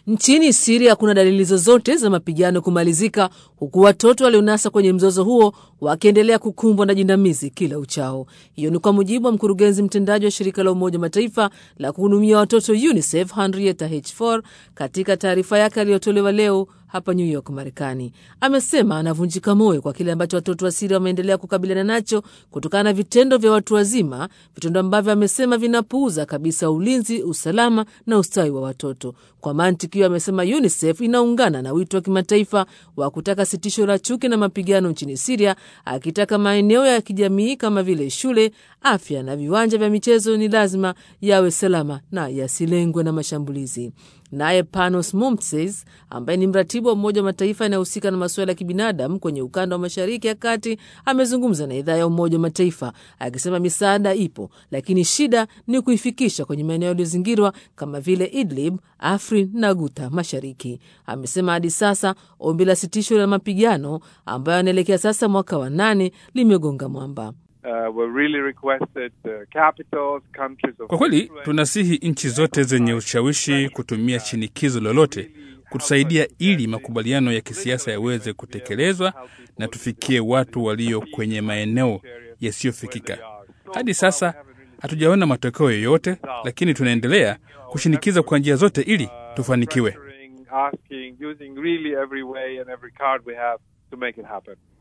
Nchini Siria hakuna dalili zozote za mapigano kumalizika, huku watoto walionasa kwenye mzozo huo wakiendelea kukumbwa na jinamizi kila uchao. Hiyo ni kwa mujibu wa mkurugenzi mtendaji wa shirika la Umoja Mataifa la kuhudumia watoto UNICEF Henrietta H4 katika taarifa yake aliyotolewa leo hapa New York, Marekani. Amesema anavunjika moyo kwa kile ambacho watoto wa Siria wameendelea kukabiliana nacho kutokana na vitendo vya watu wazima, vitendo ambavyo amesema vinapuuza kabisa ulinzi, usalama na ustawi wa watoto. Kwa mantiki hiyo, amesema UNICEF inaungana na wito wa kimataifa wa kutaka sitisho la chuki na mapigano nchini Siria, akitaka maeneo ya kijamii kama vile shule, afya na viwanja vya michezo ni lazima yawe salama na yasilengwe na mashambulizi. Naye Panos Momses ambaye ni mratibu wa Umoja wa Mataifa yanayehusika na masuala ya kibinadamu kwenye ukanda wa Mashariki ya Kati amezungumza na idhaa ya Umoja wa Mataifa akisema misaada ipo, lakini shida ni kuifikisha kwenye maeneo yaliyozingirwa kama vile Idlib, Afrin na Guta Mashariki. Amesema hadi sasa ombi la sitisho la mapigano ambayo anaelekea sasa mwaka wa nane limegonga mwamba. Uh, we really requested the capitals, countries of Kwa kweli influence. tunasihi nchi zote zenye ushawishi kutumia shinikizo lolote kutusaidia ili makubaliano ya kisiasa yaweze kutekelezwa na tufikie watu walio kwenye maeneo yasiyofikika. Hadi sasa hatujaona matokeo yoyote, lakini tunaendelea kushinikiza kwa njia zote ili tufanikiwe. Asking, using really every way and every card we have to make it happen.